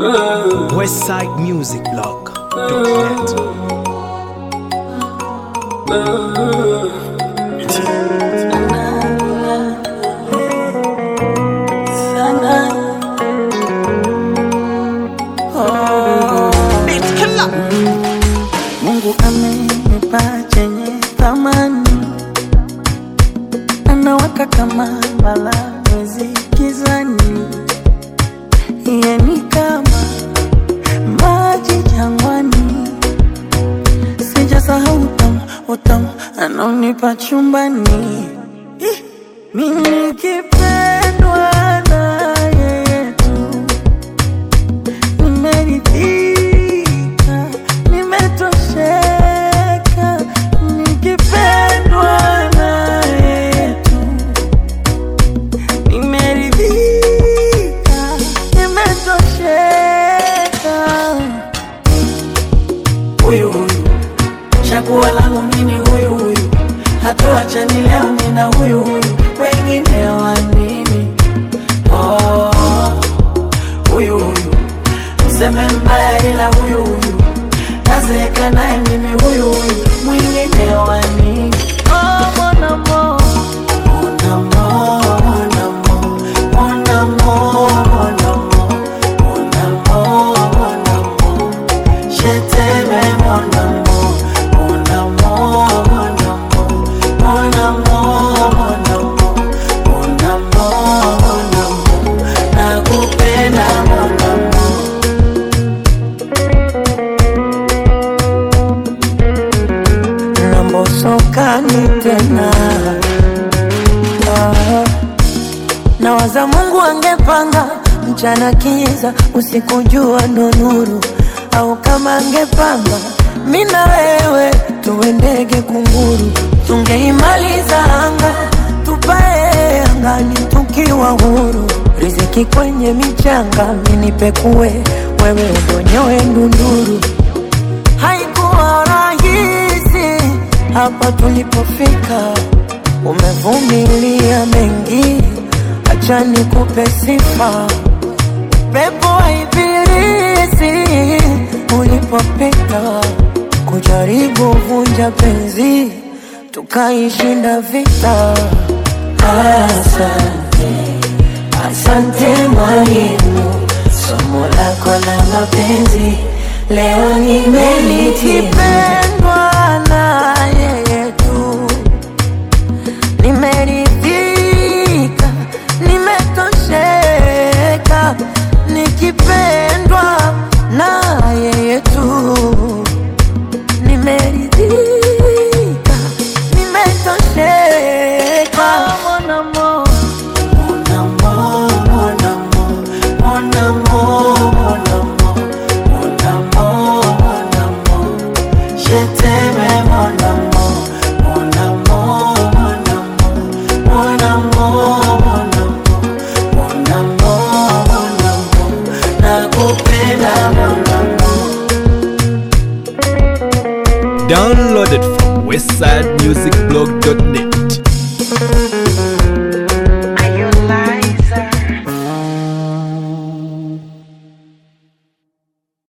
Westside Music Blog.net. Mungu amenipa chenye thamani, anawaka kama mbala mwezi gizani, yeye ni kama maji jangwani, sijasahau utamu utamu anaonipa chumbani. Ih, Mimi nikipendwa na yeye tu nimeridhika, nimetosheka, nikipendwa na yetu. Nimeridhika, nimetosheka. Huyu huyu chaguo langu mimi, huyu huyu hatuachani leo, mimi na huyu huyu, wengine wa nini? Oh, huyu huyu mseme mbaya ila huyu huyu nazeeka naye mimi huyu huyu mwingine wa nini? Oh, mon amour. Mon amour, mon amour, mon amour, mon amour, mon amour, mon amour. Je t'aime, mon amour, mon amour, mon amour, mon amour, mon amour, mon amour, mon amour. Nakupenda, mon amour. nambosokani tena ah. Nawaza Mungu angepanga mchana kiza, usiku jua ndo nuru, au kama angepanga mi na wewe tuwe ndege kunguru, tungeimaliza anga tupae angani tukiwa huru, riziki kwenye michanga, minipekue wewe udonyoe ndunduru haikuwa rahisi hapa tulipofika, umevumilia mengi, acha nikupe sifa. Pepo wa ibilisi ulipopita, kujaribu vunja penzi, tukaishinda vita. Asante, asante mwalimu, somo lako la mapenzi leo nimelitipendwa na yeye tu, nimeridhika, nimetosheka, nikipendwa na yeye tu, nimeridhika, nimetosheka. Mon amour. Mon amour, mon amour, mon amour, mon amour, mon amour, mon amour. Je t'aime, mon amour, mon amour, mon amour, mon amour, mon amour, mon amour, mon amour. Nakupenda, mon amour. Downloaded from westsidemusicblog.net.